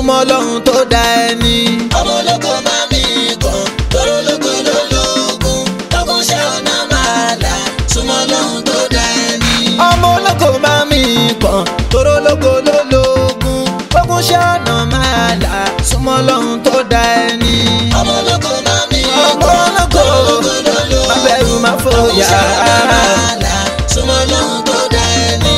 súnmọ́ ọlọ́run tó dá ẹni. ọmọ ológo máa mi kàn tóró lógo lólógún lọ́gùn ṣe ọ̀nà máa là súnmọ́ lọ́hùn tó dá ẹni. ọmọ ológo máa mi kàn tóró lógo lólógún ogun ṣe ọ̀nà máa là súnmọ́ ọlọ́run tó dá ẹni. ọmọ ológo máa mi ọmọ kàn ológo tóró lógo lólógún má bẹ̀rù má lọ́gùn fòyà. ṣe ọ̀nà máa là súnmọ́ lọ́hùn tó dá ẹni.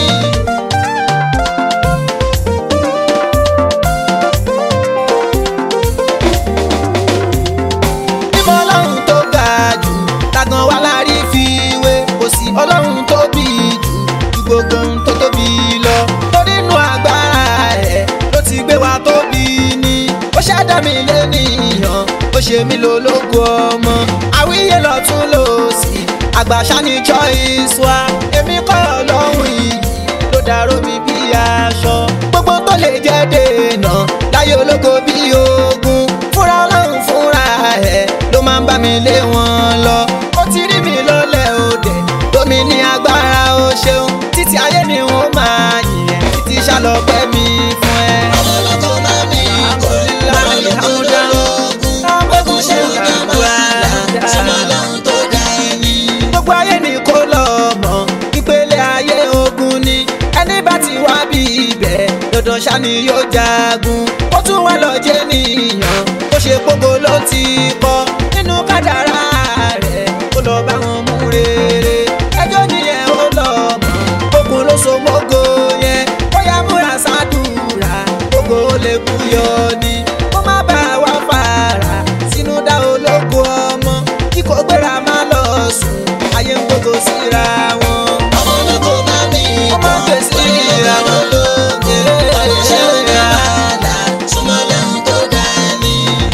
mímọ́ ọlọ́run tó ga jù tàgàn wà lárí fi wé kò sí ọlọ́run tó bí jù ju gbogbo ohun tó tóbi lọ torí inú agbára ẹ̀ ló ti gbé wa tóbi ní ó ṣẹ̀dá mi lẹ́nìyàn ó ṣe mí lólógo ọmọ àwíyé lọ́tún lòsì àgbàṣà ní choice wa èmi kọ́ ọlọ́run yìí ló dàrú mi bí aṣọ gbogbo tó lè jẹ́ dènà láyé ológo bí ogun fúnra ọlọ́run fúnra ẹ̀ ló máa ń bá mi lé wọn lọ ó ti rí mi lọ́lẹ̀ òde lómi ní agbára ó ṣeun títí ayé ni wọ́n máa yìn ẹ́ títí ṣàlọ́pẹ́ mi fún ẹ. ọmọ ológo máa mi kàn tóró lógo lólógún lọ́gùn ṣe ọ̀nà máa là súnmọ́ lọ́hùn tó dá ẹni. gbogbo ayé ni kó lọ mọ̀ ìpele ayé ogun ni ẹni bá ti wá bí ibẹ̀ dandan ṣá ni yóò jagun ó tún wá lọ jẹ́ nìyàn ó ṣe gbogbo ló ti kọ́ nínú kádàrá rẹ̀ ó lọ bá wọn mú rere ẹjọ́ nìyẹn ó lọ mọ̀ ogun ló so mọ́gò yẹn bóyá múra sádùúrà gbogbo ó lè kú yọ ni kó má bàa wá fara sínú dá ológo ọmọ kí kò gbéra má lọ sùn ayé ń gbogbo síra wọn. ọmọ ológo máa mi Ọmọ kàn gbé sí tóró lógo ìràwọ̀. lólógún lọ́gùn ṣe ọ̀nà máa là súnmọ́ lọ́hùn tó dá ẹni.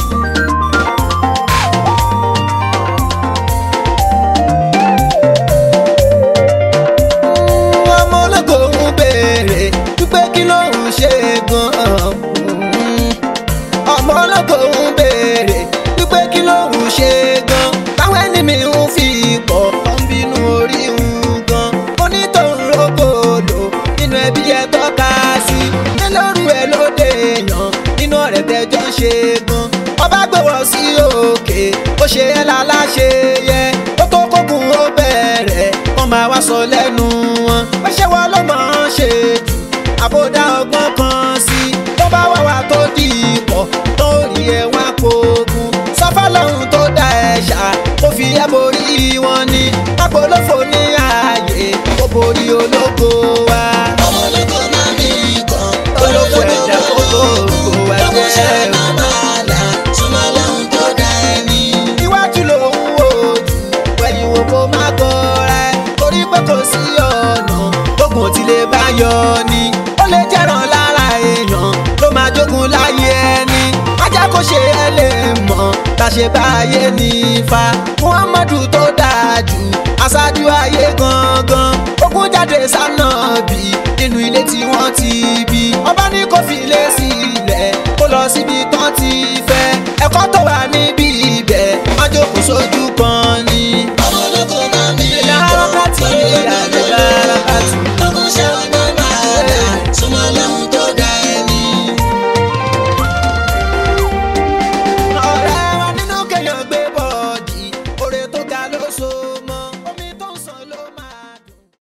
ọmọ ológo ń béèrè wípé kí ló ń ṣe gan-an. ọmọ ológo ń béèrè wípé kí ló ń ṣe gan. táwọn ẹni mi ń fi pọ̀ ń bínú orí ń gan. onítọ̀hún rògbòdò nínú ẹbí ẹ tọ́ka sí. nílòrú ẹ lóde èèyàn nínú ọ̀rẹ́ tẹjọ́ ń ṣe gan. ọba gbé wọ sí òkè ó ṣe ẹ́ láláṣẹ yẹ ó tó kókun ó bẹ̀rẹ̀ wọ́n máa wá sọ lẹ́nu wọn. ó ṣe wọ́n ló máa ń ṣe jù àbódá ọgbọ́n kan sí i tó bá wà wá tó di ipò tó rí ẹ wá pogun sọfà lọ́hùn tó dá ẹ ṣá ó fi ẹ́ borí wọn ni apolófo ní ààyè ó borí ológo wa. ọmọ ológo máa mi kàn ológo ẹ̀jẹ̀ kó tó kó lọ́gùn ṣe ẹ̀jẹ̀ ọ̀nà máa là súnmọ́ lọ́hùn tó dá ẹni. iwájú ló ń wò jù wẹ̀yìn wò kó má gọra ẹ̀ torí pé kò sí ọ̀nà ogun tí lè bá yọ ni ó lè jẹ́ràn lára èèyàn ló máa jogun láyé ẹni ajá kò ṣe é lè mọ̀ tá a ṣe bá ayé ní ifá muhammadu tó dáa jù aṣáájú ayé gangan ogun jáde sánà bí nínú ilé tí wọ́n ti bí ọba ní kò fi lé sílẹ̀ kó lọ síbi tán ti fẹ́ ẹ̀kọ́ tó wà níbí